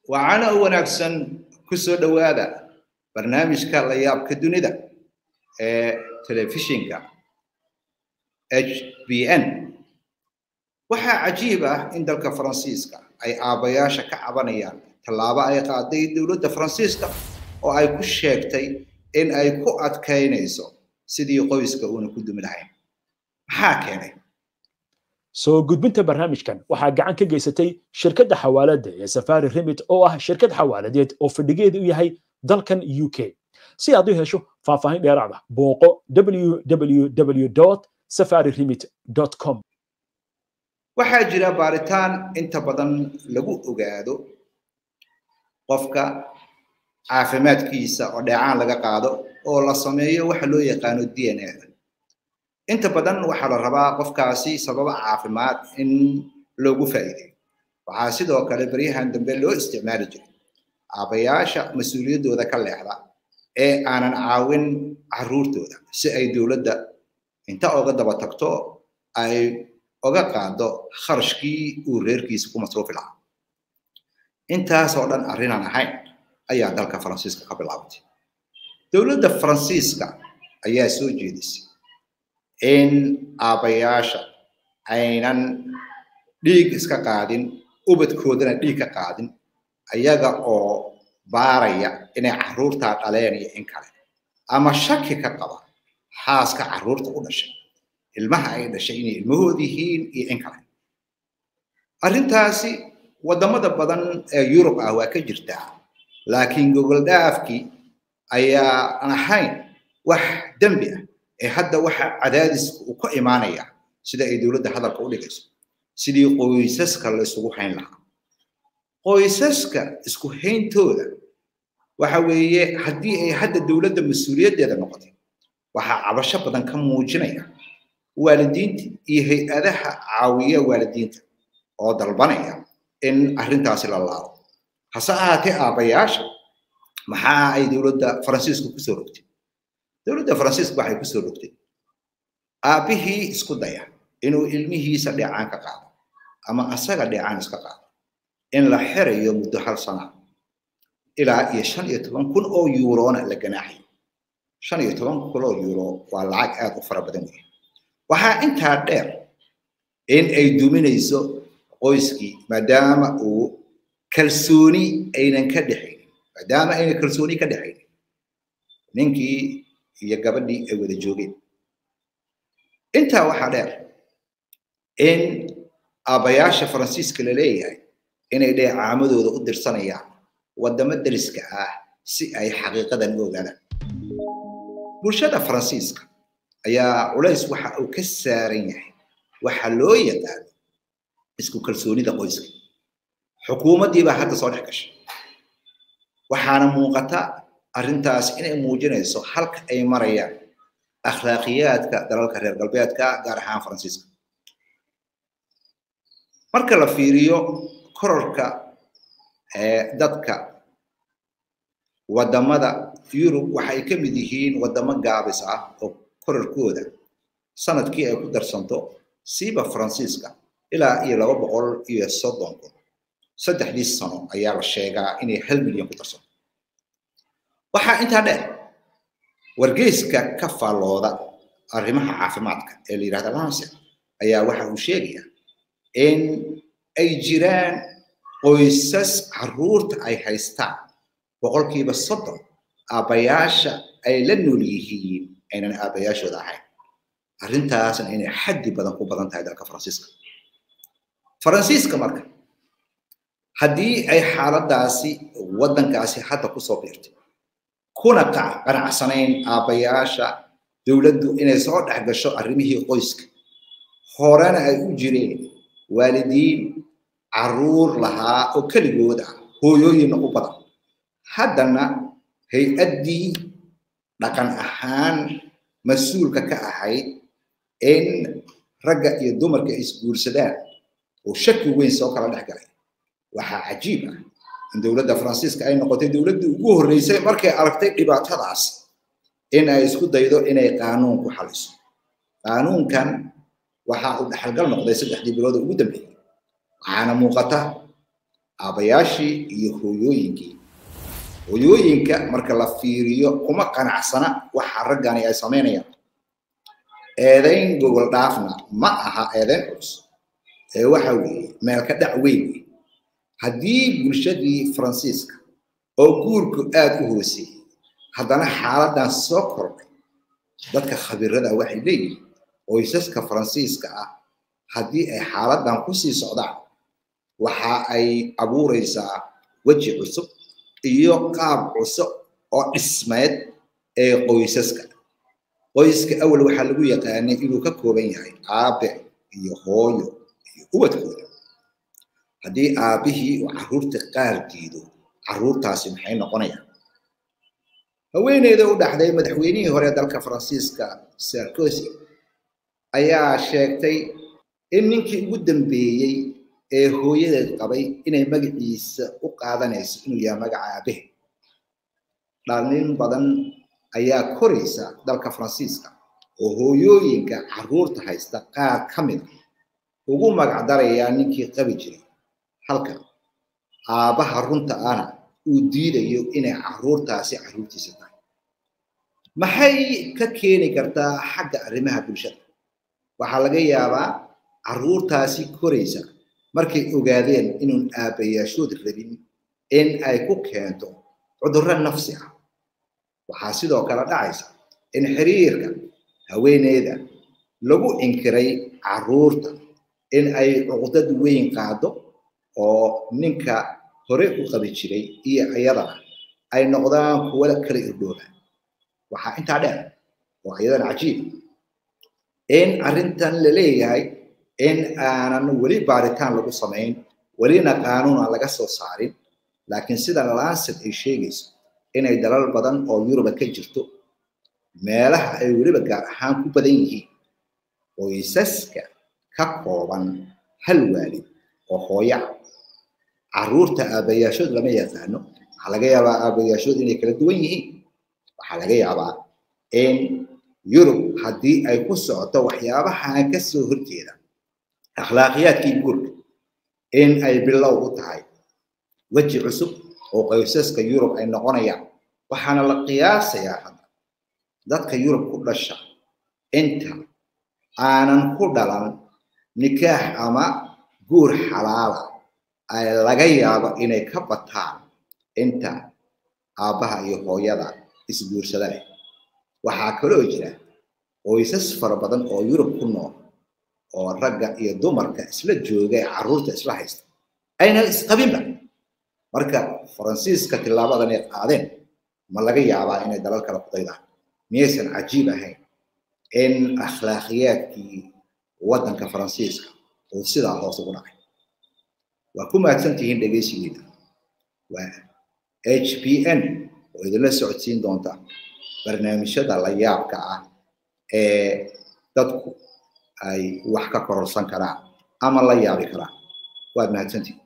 waxaana u wanaagsan ku soo dhowaada barnaamijka la yaabka dunida ee telefishinka h b n waxaa cajiib ah in dalka faransiiska ay aabbayaasha ka cabanayaan tallaabo ay qaaday dowladda faransiiska oo ay ku sheegtay in ay ku adkaynayso sidii qoyska uuna ku dumi lahayn maxaa keenay soo gudbinta barnaamijkan waxaa gacan ka geysatay shirkadda xawaaladda ee safari remit oo ah shirkad xawaaladeed oo fadhigeedu u yahay dalkan u k si aad u hesho faahfaahin dheeraad ah booqo www safari remit com waxaa jira baaritaan inta badan lagu ogaado qofka caafimaadkiisa oo dheecaan laga qaado oo la sameeyo waxa loo yaqaano d n a inta badan waxaa la rabaa qofkaasi sababa caafimaad in loogu faa'iideeyo waxaa sidoo kale baryahan dambe loo isticmaali jiray aabayaasha mas-uuliyaddooda ka leexda ee aanan caawin carruurtooda si ay dowladda inta oga daba tagto ay oga qaado kharashkii uu reerkiisa ku masruufi lahaa intaasoo dhan arrinaan ahayn ayaa dalka faransiiska ka bilaabatay dowladda faransiiska ayaa soo jeedisay in aabbayaasha aynan dhiig iska qaadin ubadkoodana dhiig ka qaadin ayaga oo baaraya inay carruurtaa dhaleen iyo in kale ama shaki ka qaba xaaska carruurta u dhashay ilmaha ay dhashay inay ilmahood yihiin iyo in kale arrintaasi waddamada badan ee yurub ah waa ka jirtaa laakiin gogol dhaafkii ayaa aan ahayn wax dembi ah ee hadda waxa cadaadiska uu ka imaanaya sida ay dowladda hadalka u dhigayso sidii qoysaska la isugu hayn lahaa qoysaska isku hayntooda waxa weeye haddii ay hadda dowladda mas-uuliyaddeeda noqotay waxaa cabasho badan ka muujinaya waalidiinta iyo hay-adaha caawiya waalidiinta oo dalbanaya in arrintaasi la laabo hase ahaatee aabbayaasha maxaa ay dowladda faransiisku kusoo rogtay dowladda faransiiska waxay kusoo rogtay aabbihii isku daya inuu ilmihiisa dheecaan ka qaado ama asaga dheecaan iska qaado in la xirayo muddo hal sana ilaa iyo shan iyo toban kun oo yuurona la ganaaxayo shan iyo toban kun oo yuuro waa lacag aad u fara badan weeye waxaa intaa dheer in ay duminayso qoyskii maadaama uu kalsooni aynan ka dhexaynin maadaama aynan kalsooni ka dhexaynin ninkii iyo gabadhii ay wada joogeen intaa waxaa dheer in aabbayaasha faransiiska la leeyahay inay dheecaamadooda u dirsanayaan waddamo deriska ah si ay xaqiiqadan u ogaadaan bulshada faransiiska ayaa culays waxa uu ka saaran yahay waxa loo yaqaano isku kalsoonida qoyska xukuumaddii baa hadda soo dhex gashay waxaana muuqata arrintaas inay muujinayso halka ay marayaan akhlaaqiyaadka dalalka reer galbeedka gaar ahaan faransiiska marka la fiiriyo kororka dadka waddamada yurub waxay ka mid yihiin waddamo gaabis ah oo kororkooda sanadkii ay ku darsanto siiba faransiiska ilaa iyo laba boqol iyo soddon kun saddexdii sano ayaa la sheegaa inay hal milyan ku darsanto waxaa intaa dheer wargeyska ka faallooda arrimaha caafimaadka ee la yidhahda lancet ayaa waxa uu sheegayaa in ay jiraan qoysas carruurta ay haystaan boqolkiiba soddon aabbayaasha ay la nool yihiin aynan aabbayaashooda ahayn arrintaasna inay xaddi badan ku badan tahay dalka faransiiska faransiiska marka haddii ay xaaladaasi waddankaasi hadda kusoo biirtay kuna qanacsanayn aabbayaasha dowladdu inay soo dhex gasho arrimihii qoyska horena ay u jireen waalidiin carruur lahaa oo keligood ah hooyooyinna u badan haddana hay-addii dhaqan ahaan mas-uulka ka ahayd in ragga iyo dumarka ay isguursadaan oo shaki weyn soo kala dhex galay waxaa cajiib ah in dowladda faransiiska ay noqotay dowladdii ugu horreysay markay aragtay dhibaatadaas in ay isku daydo inay qaanuun ku xaliso qaanuunkan waxa uu dhaxalgal noqday saddexdii bilood ugu dambeeyey waxaana muuqata aabbayaashii iyo hooyooyinkii hooyooyinka marka la fiiriyo kuma qanacsana waxa raggani ay samaynayaan eedayn gogol dhaafna ma aha eedayn culus ee waxa weeye meel ka dhac weyn wey haddii bulshadii faransiiska oo guurku aad u hooseeyey haddana xaaladan soo kordhay dadka khabiirada waxay leeyihiin qoysaska faransiiska ah haddii ay xaaladan kusii socdaan waxa ay abuureysaa weji cusub iyo qaab cusub oo dhismeed ee qoysaska qoyska awal waxaa lagu yaqaanay inuu ka kooban yahay aabe iyo hooyo iyo ubadkooda haddii aabihii uu carruurta qaar diido carruurtaasi maxay noqonayaan haweeneyda u dhaxday madaxweynihii hore dalka faransiiska sarkozy ayaa sheegtay in ninkii ugu dambeeyey ee hooyadeed qabay inay magaciisa u qaadanayso inuu yahay magaca aabehe dhalin badan ayaa koraysa dalka faransiiska oo hooyooyinka carruurta haysta qaar ka mid a ugu magacdarayaa ninkii qabi jiray halka aabbaha runta ana uu diidayo inay carruurtaasi carruurtiisa tahay maxay ka keeni kartaa xagga arrimaha bulshada waxaa laga yaabaa carruurtaasi koraysa markay ogaadeen inuun aabbayaashood rabin in ay ku keento cudurro nafsi ah waxaa sidoo kale dhacaysa in xiriirka haweeneyda lagu inkiray carruurta in ay cuqdad weyn qaado oo ninka hore u qabi jiray iyo iyadana ay noqdaan kuwa kala irdhooba waxaa intaa dheer oo iyadana cajiib in arrintan la leeyahay in aanan weli baaritaan lagu samayn welina qaanuun aan laga soo saarin laakiin sida lancet ay sheegayso inay dalal badan oo yuruba ka jirto meelaha ay weliba gaar ahaan ku badan yihiin qoysaska ka kooban hal waalid oo hooya carruurta aabbayaashood lama yaqaano waxaa laga yaabaa aabbayaashood inay kala duwan yihiin waxaa laga yaabaa in yurub haddii ay ku socoto waxyaabahan ka soo horjeeda akhlaaqiyaadkii guurka in ay bilow u tahay weji cusub oo qoysaska yurub ay noqonayaan waxaana la qiyaasayaa hadda dadka yurub ku dhasha inta aanan ku dhalan nikaax ama guur xalaala ay laga yaabo inay ka bataan inta aabbaha iyo hooyada isguursada leh waxaa kaloo jira qoysas fara badan oo yurub ku nool oo ragga iyo dumarka isla jooga ee carruurta isla haysta aynan isqabinba marka faransiiska tilaabadan ay qaadeen ma laga yaabaa inay dalal kale ku daydaan miyaysan cajiib ahayn in akhlaaqiyaadkii waddanka faransiiska uu sidaa hoos ugu dhacay waa ku mahadsan tihiin dhegaysigeeda waa h p n oo idinla socodsiin doonta barnaamijyada la yaabka ah ee dadku ay wax ka kororsan karaan ama la yaabi karaan waad mahadsantihin